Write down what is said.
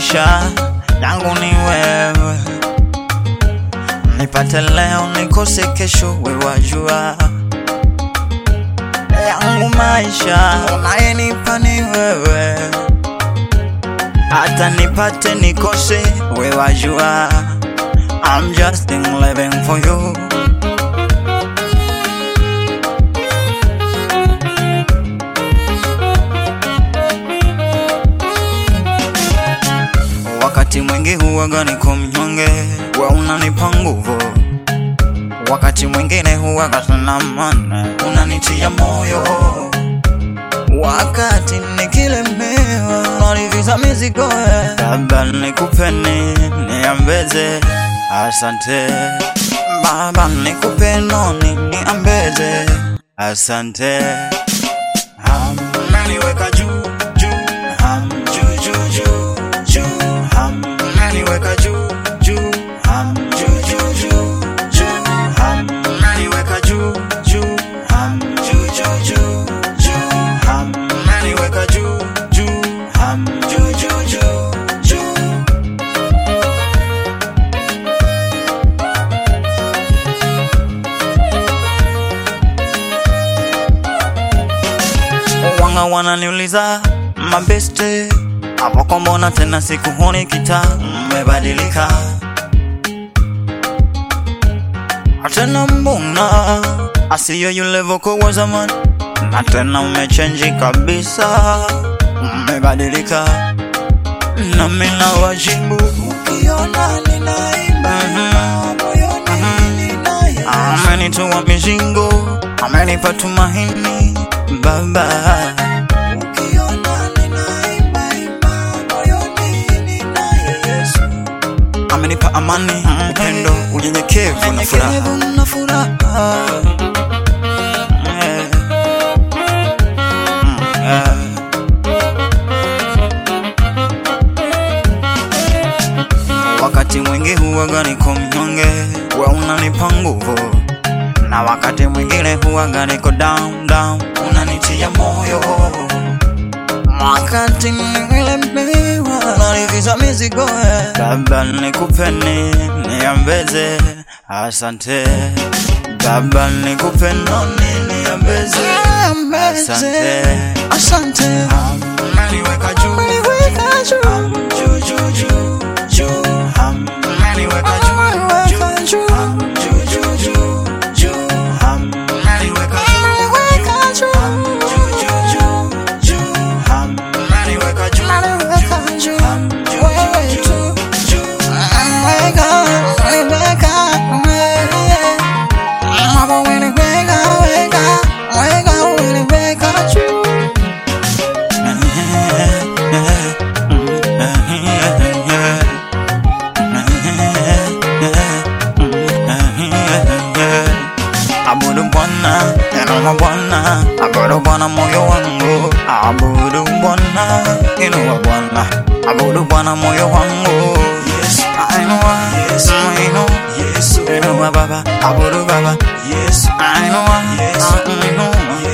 maisha yangu ni wewe, nipate leo nikose kesho, wewe wajua yangu maisha unayenipa ni wewe, hata nipate nikose, wewe wajua I'm just in living for you. Wakati mwingi huwaga niko mnyonge, we unanipa nguvu. Wakati mwingine huwaga sina maana, unanitia moyo. Wakati nikilemewa, unaniviza mizigo. eh. Baba nikupe nini, niambeze asante. Baba nikupe nini, niambeze asante. Ameniweka juu juu, ham juu juu juu juu, ham ameniweka juu juu, ham juu juu juu juu, ham ameniweka juu juu, ham juu juu juu juu, ham ameniweka juu juu, ham juu juu juu juu. Wanga wananiuliza mabeste hapo kwa mbona tena sikuhoni kita umebadilika tena mbona asiyo yule voko wa zamani na tena umechenji kabisa umebadilika nami na wajibu ukiona ninaimba moyoni ninaye amenitoa mizingo amenipa tumaini baba ukiona ninaimba imba moyoni ninaye Yesu amenipa amani upendo unyenyekevu na furaha Eh. Mm, eh. Wakati mwingi huwaga niko mnyonge, we unanipa nguvu, na wakati mwingine huwaga niko down down, unanitia moyo. Wakati nilemewa, unaniviza mizigo. eh. Baba nikupe nini, niambeze asante. Baba nikupe nini, niambeze asante. Asante, Ameniweka juu umeniweka juu, Ham, juu, juu, juu, juu. Ham, ameniweka juu, umeniweka juu. juu, Ham, juu, juu, juu, juu. Ham, ameniweka juu, umeniweka juu, Ham, juu, juu, juu, juu. Ham, ameniweka juu, umeniweka juu, Ham, juu, wewe juu, tu. juu. Umeniweka, umeniweka, umeniweka. Hapo umeniweka, weka, weka, umeniweka juu. Abudu Bwana, inua Bwana, abudu Bwana moyo wangu, abudu Bwana, inua Bwana, abudu Bwana moyo wangu. Yes, ainua, yes, ainua, yes, inua Baba, abudu Baba, yes, ainua, yes, ainua,